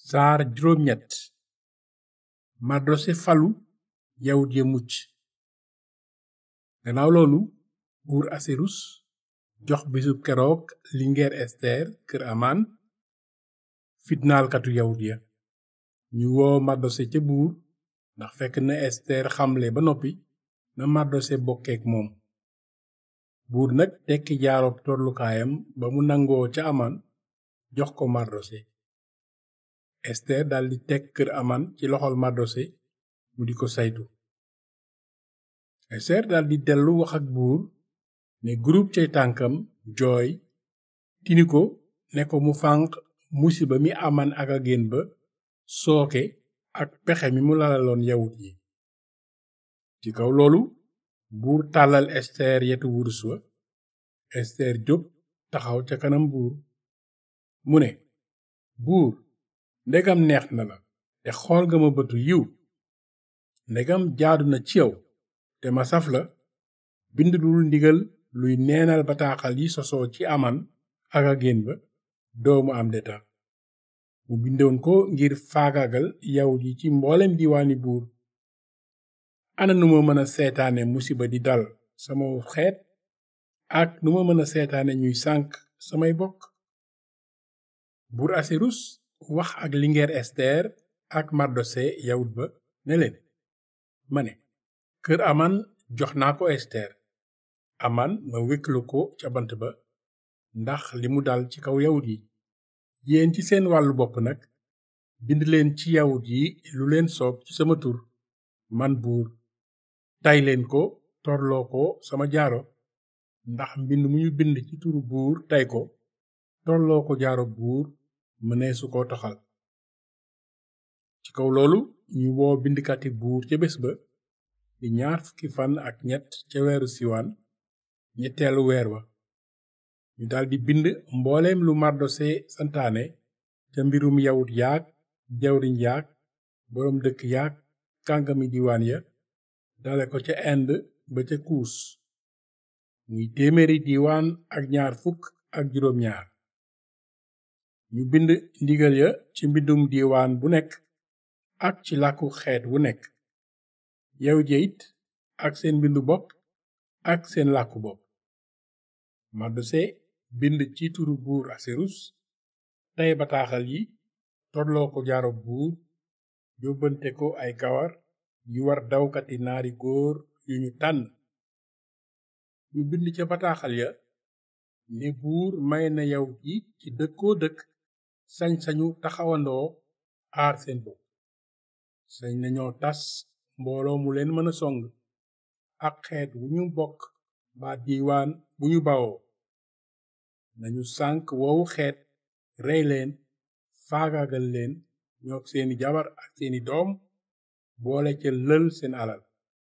saar juróom ñett mardose falu yawut ya mucc gannaaw loolu buur asirus jox bisub keroog lingeer ester kër amaan fitnaalkatu yawut ya ñu woo mardose ca buur ndax fekk na ester xamle ba noppi na mardose bokkeek moom buur nag tekki jaaroob tollukaayam ba mu nangoo ca amaan jox ko mardose ester daldi teg kër amaan ci loxol mardose mu di ko saytu ester daldi dellu wax ak buur ne gurub cay tànkam jooy tini ko ne ko mu fànq musiba mi amaan ak agéen ba sooke ak pexe mi mu lalaloon yawut yi ci kaw loolu buur tàllal ester yetu wurus wa ester jóg taxaw ca kanam buur mu ne buur ndegam neex na la te xool nga ma bëtu yiw ndegam jaadu na ci yow te ma saf la bind dul ndigal luy neenal bataaxal yi sosoo ci aman ak agéen ba doomu am deta mu bindoon ko ngir faagaagal yawut yi ci mboolem diwaani buur ana nu ma mën a seetaane musiba di dal sama xeet ak nu ma mën a seetaane ñuy sànk samay bokk buur asirus wax ak lingeer ester ak mardose yawut ba ne leen ma ne kër aman jox naa ko ester aman ma wékklu ko ca bant ba ndax li mu dal ci kaw yawut yi yéen ci seen wàllu bopp nag bind leen ci yawut yi lu leen soob ci sama tur man buur tay leen ko torloo ko sama jaaro ndax mbind mu ñu bind ci turu buur tay ko torloo ko jaaro buur mëneesu ko toxal ci kaw loolu ñu woo bindkati buur ca bés ba di ñaar fukki fan ak ñett ca weeru siwaan ñetteelu weer wa ñu daldi bind mbooleem lu mardose santaane ca mbirum yawut yaag jawriñ yaag boroom dëkk yaag kàngami diwaan ya dale ko ca Inde ba ca kuus muy téeméeri diwaan ak ñaar fukk ak juróom ñaar ñu bind ndigal ya ci mbindum diwaan bu nekk ak ci làkku xeet wu nekk yawut ya it ak seen mbindu bopp ak seen làkku bopp mardose bind ci turu buur asirus tey bataaxal yi torloo ko jaaro buur yóbbante ko ay kawar yu war dawkati naari góor yu ñu tànn ñu bind ca bataaxal ya ne buur may na yawut yi ci dëkkoo dëkk sañ-sañu taxawandoo aar seen bopp sañ nañoo tas mbooloo mu leen mën a song ak xeet wu ñu bokk ba diiwaan bu ñu bawoo nañu sànk woowu xeet rey leen faagaagal leen ñoog seeni jabar ak seeni doom boole ca lël seen alal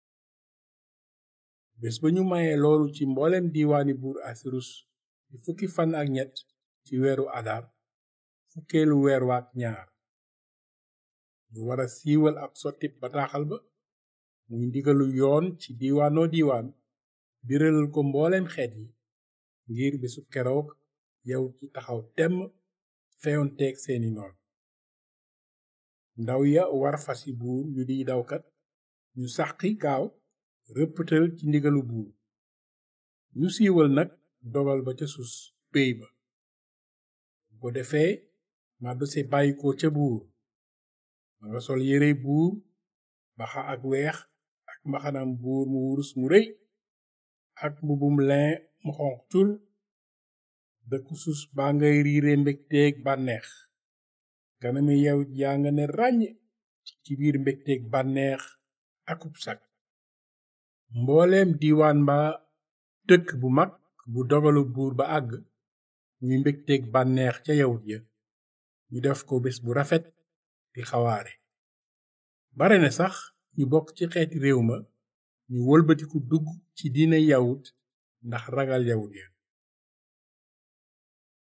bés ba ñu mayee loolu ci mbooleem diiwaani buur asirus di fukki fan ak ñett ci weeru adar fukkeelu weer waak ñaar ñu wara siiwal ab sottib bataaxal ba muy ndigalu yoon ci diiwaanoo diiwaan biralal ko mbooleem xeet yi ngir bésu keroog yow ci taxaw temm feyonteeg seeni noon ndaw ya war fasi buur yu di dawkat ñu sàqi gaaw rëpptal ci ndigalu buur ñu siiwal nag dogal ba ca sus péy ba bu ko defee mardose bàyyi ko ca buur ma nga sol yérey buur baxa ak weex ak mbaxanam buur mu wurus mu rëy ak mbubum lin mu xonq cur dëkku sus baa ngay riire mbégteeg bànneex ganami yawut yaa nga ne ràññ ci biir mbégteeg bànneex akub sag mbooleem diiwaan ba dëkk bu mag bu dogalu buur ba àgg muy mbégteeg bànneex ca yawut ya ñu def ko bés bu rafet di xawaare bare na sax ñu bokk ci xeeti réew ma ñu wëlbatiku dugg ci diina yawut ndax ragal yawut ya